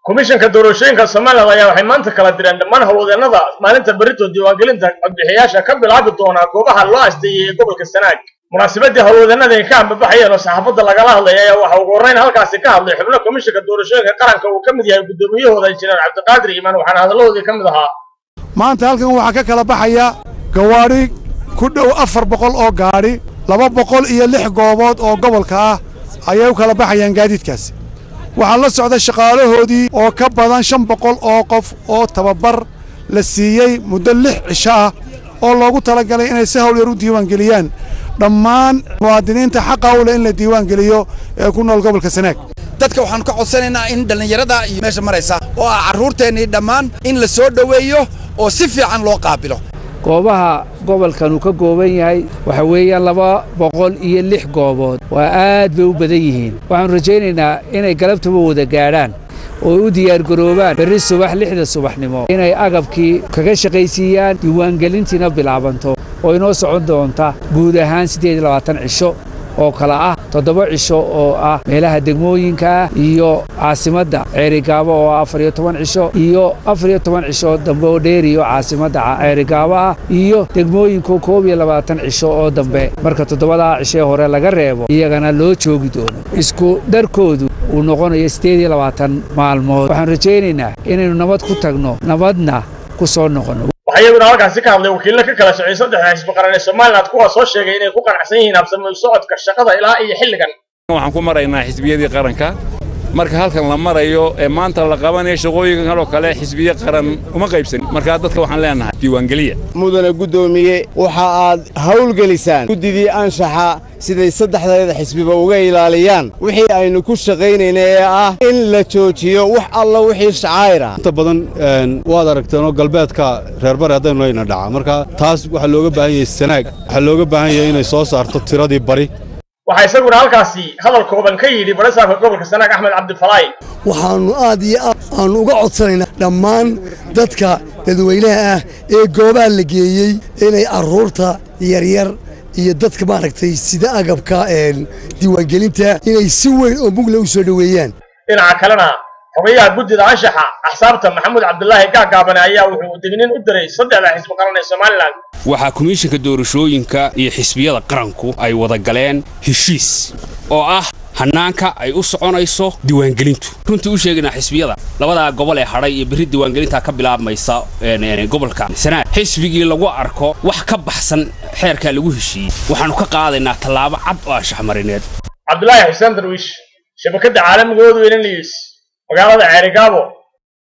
komishanka doorashooyinka somalilan ayaa waxay maanta kala direen dhammaan howlwadeennada maalinta berrito diiwaangelinta codbixiyaasha ka bilaabi doonaa goobaha loo asteeyey ee gobolka sanaag munaasabadii howlwadeennada ay ka ambabaxayeen oo saxaafadda lagala hadlaya ayaa waxa ugu horreyn halkaasi ka hadlay xubno komishanka doorashooyinka qaranka uu ka mid yahay guddoomiyahooda injineer cabdiqaadir iimaan waxaana hadalladoodii ka mid ahaa maanta halkan waxaa ka kala baxaya gawaadhi ku dhow afar boqol oo gaadhi laba boqol iyo lix goobood oo gobolka ah ayay u kala baxayaan gaadiidkaasi waxaa la socda shaqaalahoodii oo ka badan shan boqol oo qof oo tababar la siiyey muddo lix cisho ah oo loogu talagalay inay si hawl yar u diiwaangeliyaan dhammaan muwaadiniinta xaqa u leh in la diiwaangeliyo ee ku nool gobolka sanaag dadka waxaanu ka codsanaynaa in dhallinyarada iyo meesha maraysa oo ah carruurteennii dhammaan in la soo dhoweeyo oo si fiican loo qaabilo goobaha gobolkan uu ka gooban yahay waxa weeyaan laba boqol iyo lix goobood waa aad bay u badan yihiin waxaanu rajaynaynaa inay galabtaba wada gaadhaan oo u diyaargaroobaan berri subax lixda subaxnimo inay agabkii kaga shaqaysiiyaan diiwaangelintiina bilaabanto oo inoo socon doonta guud ahaan siddeed iyo labaatan cisho oo kale ah toddoba cisho oo ah meelaha degmooyinka ah iyo caasimadda ceerigaabo oo ah afar iyo toban cisho iyo afar iyo toban cisho dambe oo dheeriyo caasimadda ceerigaabo ah iyo degmooyinku koob iyo labaatan cisho oo dambe marka toddobadaa cishee hore laga reebo iyagana loo joogi doono isku dharkoodu uu noqonayo siddeed iyo labaatan maalmood waxaan rajaynaynaa inaynu nabad ku tagno nabadna ku soo noqonno waxaa iyaguna halkaasi ka hadlay wakiillo ka kala socday saddexda xisbi qaran ee somalilan kuwaas soo sheegay inay ku qanacsan yihiin habsami u socodka shaqada ilaa iyo xilligan waxaan ku maraynaa xisbiyadii qaranka marka halkan la marayo ee maanta la qabanayo shaqooyinkan kaloo kale xisbiye qaran uma qaybsan markaa dadka waxaan leenahay diiwaangeliya mudane guddoomiye waxa aad hawlgelisaan guddidii anshaxa siday saddexdeeda xisbiba uga ilaaliyaan wixii aynu ku shaqaynayna ee ah in la joojiyo wax alla wixii shacaayr ah inta badan waad aragteenoo galbeedka reerbari haddaynu layna dhaca marka taas waxaa looga baahan yahay sanaag waxaa looga baahan yahay inay soo saarto tiradii bari waxaa isaguna halkaasi hadal kooban ka yidhi barasaafka gobolka sanaag axmed cabdifalaay waxaannu aad iyo aad aannu uga codsanaynaa dhammaan dadka dadweynaha ah ee goobaha la geeyey inay carruurta yaryar iyo dadka maaragtay sida agabka diiwaangelinta inay si weyn oo mugle u soo dhoweeyaan dhinaca kalena xogayaha guddida anshaxa axsaabta maxamuud cabdulaahi gaagaabane ayaa wuxuu dignin u diray saddexda xisbi qaran ee somalilan waxaa komishanka doorashooyinka iyo xisbiyada qaranku ay wada galeen heshiis oo ah hannaanka ay u soconayso diiwaangelintu runtii u sheegaynaa xisbiyada labadaa gobol ee hadhay iyo berri diiwaangelintaa ka bilaabmaysa gobolka sanaag xisbigii lagu arko wax ka baxsan xeerkaa lagu heshiiyey waxaannu ka qaadaynaa tallaabo cad oo anshaxmarineed cabdulaahi xuseen darwiish shabakadda caalamiga odweyne news magaalada ceerigaabo